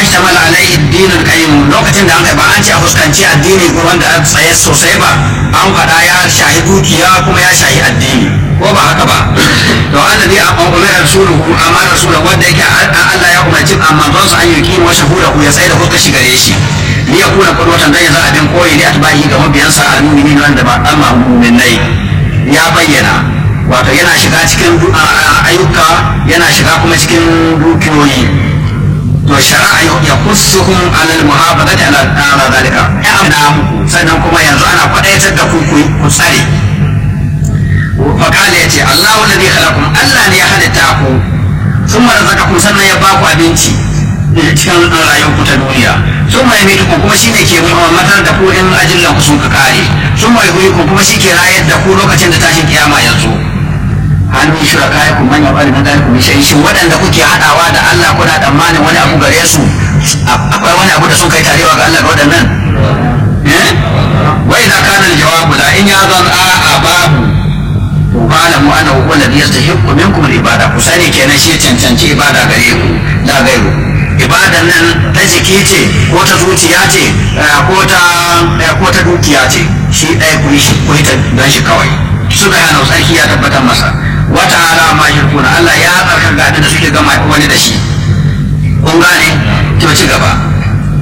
mashtamal alaihi dinul qayyim lokacin da an kai ba an ce a fuskanci addini ko wanda an tsaye sosai ba an faɗa ya shahi dukiya kuma ya shahi addini ko ba haka ba to annabi a umar rasuluhu amma rasuluhu wanda yake Allah ya umarci amma don su an yi kima wa shahudahu ya sai da kuka shi gare shi ni ya kuna kudwatan dan yanzu abin koyi ne atbahi ga mabiyansa al-mu'minin wanda ba amma mu'minai ya bayyana wato yana shiga cikin ayyuka yana shiga kuma cikin dukiyoyi to shari'a ya kusuhum alal muhafazati ala ala zalika ya amna muku sannan kuma yanzu ana kwadaitar da ku ku tsare fa kale yace Allahu alladhi khalaqakum Allah ne ya halitta ku thumma razaqakum sannan ya baku abinci cikin rayuwar ku ta duniya sun mai mai ku kuma shine ke matar da ku in ajillan ku sun ka kare sun mai ku kuma shi ke rayar da ku lokacin da tashin kiyama ya zo hannun shuraka ya kuma manya bari na ku shi shi waɗanda kuke haɗawa da Allah kuna tsammanin wani abu gare su akwai wani abu da sun kai tarewa ga Allah ga waɗannan wai da kana jawabu la in ya zan a'a babu fa'alamu annahu huwa alladhi yastahiqqu minkum al-ibada ku sani kenan shi cancanci ibada gare ku la gairu ibadan nan ta jiki ce ko ta zuciya ce ko ta ko ta dukiya ce shi ɗaya ku yi shi ku ta don shi kawai suka yana sarki ya tabbatar masa wata ala ma shirkuna Allah ya tsarkaka da suke gama wani da shi kun gane to ci gaba